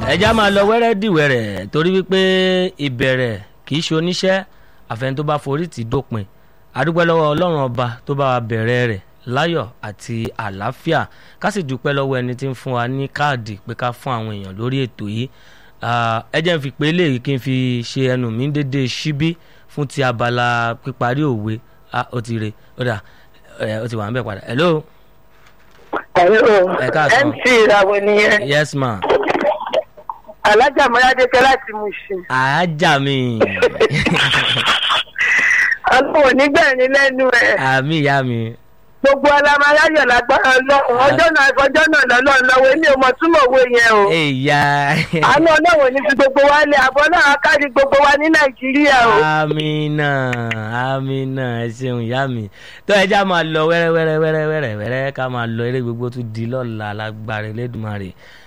ẹja máa lọ wẹ́rẹ́ dìwẹ̀rẹ̀ torí wípé ìbẹ̀rẹ̀ kì í ṣe oníṣẹ́ àfẹn tó bá forí tì í dópin adúpẹ́ lọ́wọ́ ọlọ́run ọba tó bá wa bẹ̀rẹ̀ rẹ̀ láyọ̀ àti àlàáfíà ká sì dúpẹ́ lọ́wọ́ ẹni tí ń fún wa ní káàdì pé ká fún àwọn èèyàn lórí ètò yìí ẹ jẹ́ n fi pé eléyìí kí n fi ṣe ẹnu mi dédé síbí fún ti abala píparí òwe ó ti re ó dà ó ti wà ń bẹ̀ padà hello. Hello, Ẹ káàsán. MC ìràwọ̀ nìyẹn. yes ma Alájà Mọ́ládékẹ́ láti Mùsùn. àájà mi Ọlọ́run nígbẹ̀rin lẹ́nu ẹ̀. àmì ìyá mi Gbogbo ọlọ́mọ aláyọ̀ lágbára Ọlọ́run. Ọjọ́ náà ọjọ́ náà lọ́lọ́run lọ́wọ́ èmi ò mọ̀ túmọ̀ owó yẹn o. ìyá Àánú Ọlọ́run ní fi gbogbo wa lé àbọ̀ náà kárí gbogbo wa ní Nàìjíríà o. amina amina ẹ ṣeun ìyá mi tó ẹja máa lọ wẹ́rẹ́ wẹ́rẹ́ wẹ́rẹ́ wẹ́rẹ́ wẹ́rẹ́ ká máa lọ eré gbogbo tún di lọ́la lágbára Elédùmarè